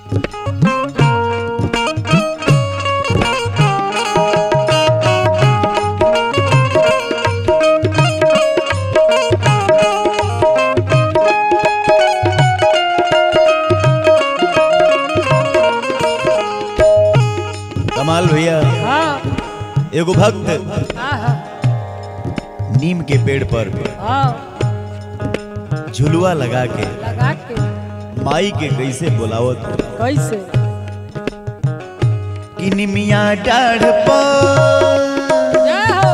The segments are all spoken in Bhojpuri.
कमाल भैया हाँ एगो भक्त हाँ हाँ नीम के पेड़ पर हाँ झुलुआ लगा के लगा के माई के कैसे बोलावत हो कैसे कि निमिया डाढ़ पर जय हो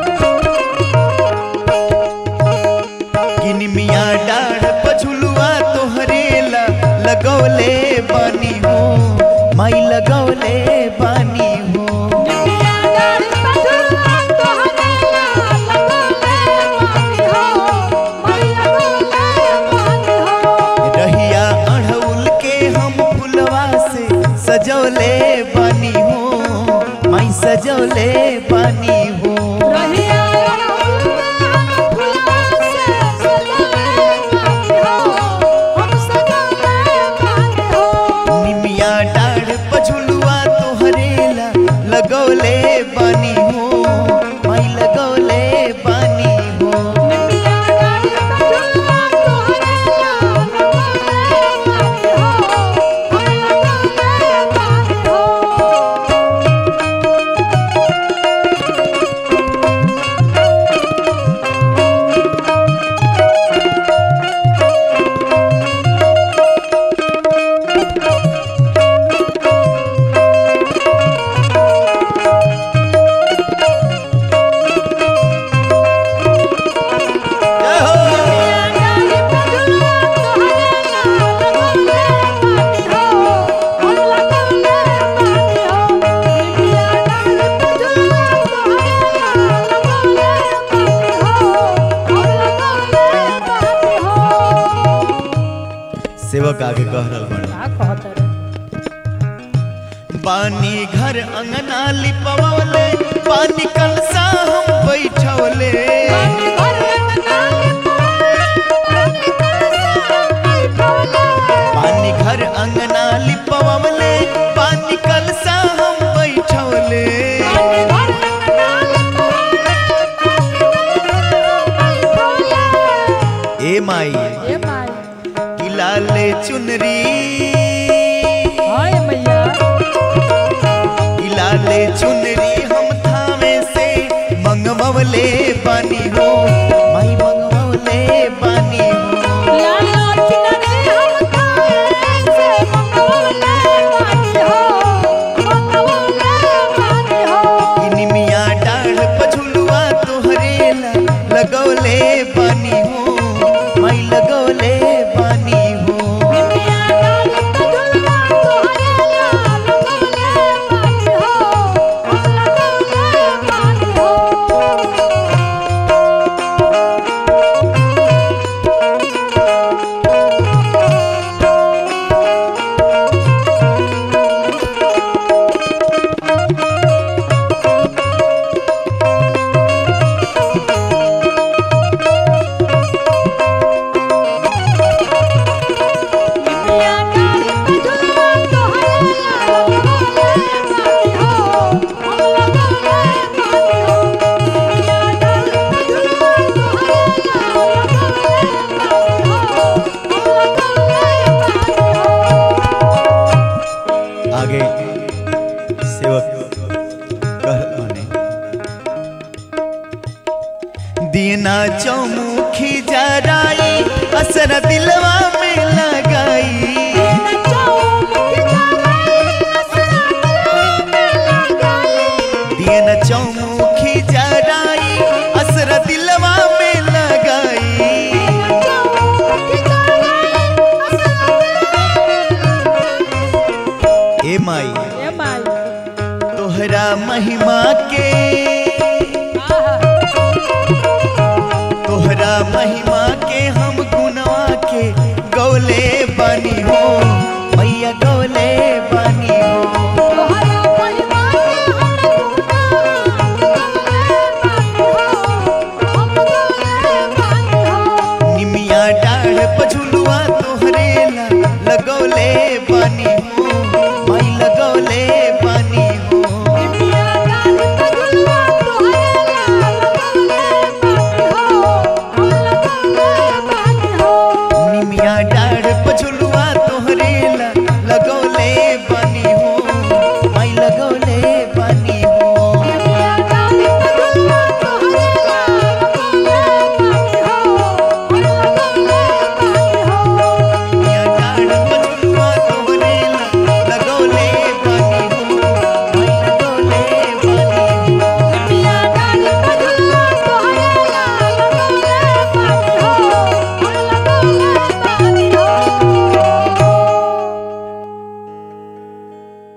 कि निमिया डाढ़ पर झुलुआ तोहरेला लगौले बानी हो माई लगौले बानी हो निमिया डाली पटुआ तोहरेला लगौले बानी हो, मैया लगौले बानी हो। रहिया अढ़उल के हम फुलवा से सजौले बानी हो माई सजौले बानी हो रहिया फुलवा से सजौले बानी हो, हम सजौले बानी हो। निमिया डाढ़ पझुलुआ तोहरेला लगौले बानी हो माई लगौले बानी हो निमिया डाली पटुआ तोहरेला लगौले बानी हो, हम लगौले बानी हो। जय हो डाली पटुआ तोहरेला लगौले बानी हो, हम लगौले बानी हो। निमिया डाली पटुआ तोहरेला लगौले बानी हो, हम लगौले बानी हो। सेवक आगे कह रहल बड़ा का कहत रे बानी घर अंगना लिपवले पानी कलसा हम बैठवले पानी घर अंगना लिपवले पानी कलसा हम बैठवले ए माई कि लाले चुनरी कि लाले चुनरी हम थामे से मंगवले बानी हो माई मंगवले बानी हो कि निमिया डाढ़ पझुलुआ तोहरेला लगौले बानी हो माई लगौले बानी हो आगे सेवक कह माने दीना चौमुखी जराई असर दिलवा में लगाई दीन चौमुखी जराई असर दिलवा में लगाई ए माई तोहरा महिमा के तोहरा महिमा के हम गुनवा के गौले बानी हो मैया गौले